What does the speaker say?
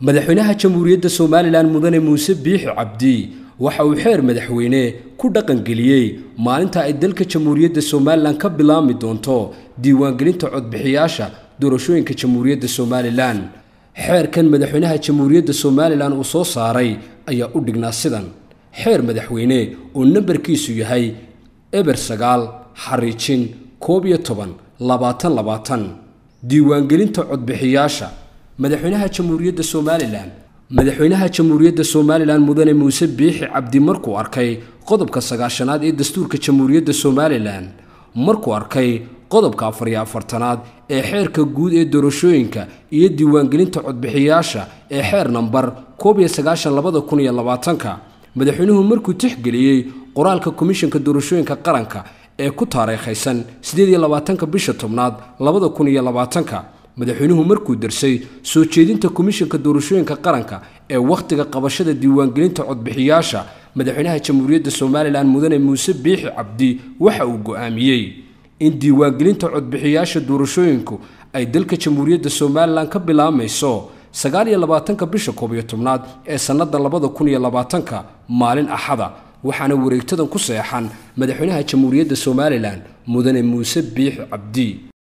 madaxweynaha jamhuuriyadda somalilan mudane muuse biixi cabdi waxa uu xeer madaxweyne ku dhaqangeliyey maalinta ay dalka jamhuuriyadda somalilan ka bilaabmi doonto diiwaangelinta codbixiyaasha doorashooyinka jamhuuriyadda somalilan xeerkan madaxweynaha jamhuuriyadda somalilan uu soo saaray ayaa u dhignaa sidan xeer madaxweyne oo nambarkiisu yahay eber sagaal xariijin koob iyo toban labaatan labaatan diiwaangelinta codbixiyaasha madaxweynaha jamhuuriyadda somalilan madaxweynaha jamhuuriyadda somalilan mudane muuse biixi cabdi markuu arkay qodobka sagaashanaad ee dastuurka jamhuuriyadda somalilan markuu arkay qodobka afar iyo afartanaad ee xeerka guud ee doorashooyinka iyo diiwaangelinta codbixiyaasha ee xeer nambar koob iyo sagaashan labada kun iyo labaatanka madaxweynuhu markuu tixgeliyey qoraalka komishanka doorashooyinka qaranka ee ku taariikhaysan siddeed iyo labaatanka bisha tobnaad labada kun iyo labaatanka madaxweynuhu markuu darsay soo jeedinta komishanka doorashooyinka qaranka ee wakhtiga qabashada diiwaangelinta codbixiyaasha madaxweynaha jamhuuriyadda somalilan mudane muuse biixi cabdi waxa uu go'aamiyey in diiwaangelinta codbixiyaasha doorashooyinku ay dalka jamhuuriyadda somalilan ka bilaabmayso sagaal iyo labaatanka bisha koob iyo tobnaad ee sannada labada kun iyo labaatanka maalin axada waxaana wareegtadan ku seexan madaxweynaha jamhuuriyadda somalilan mudane muuse biixi cabdi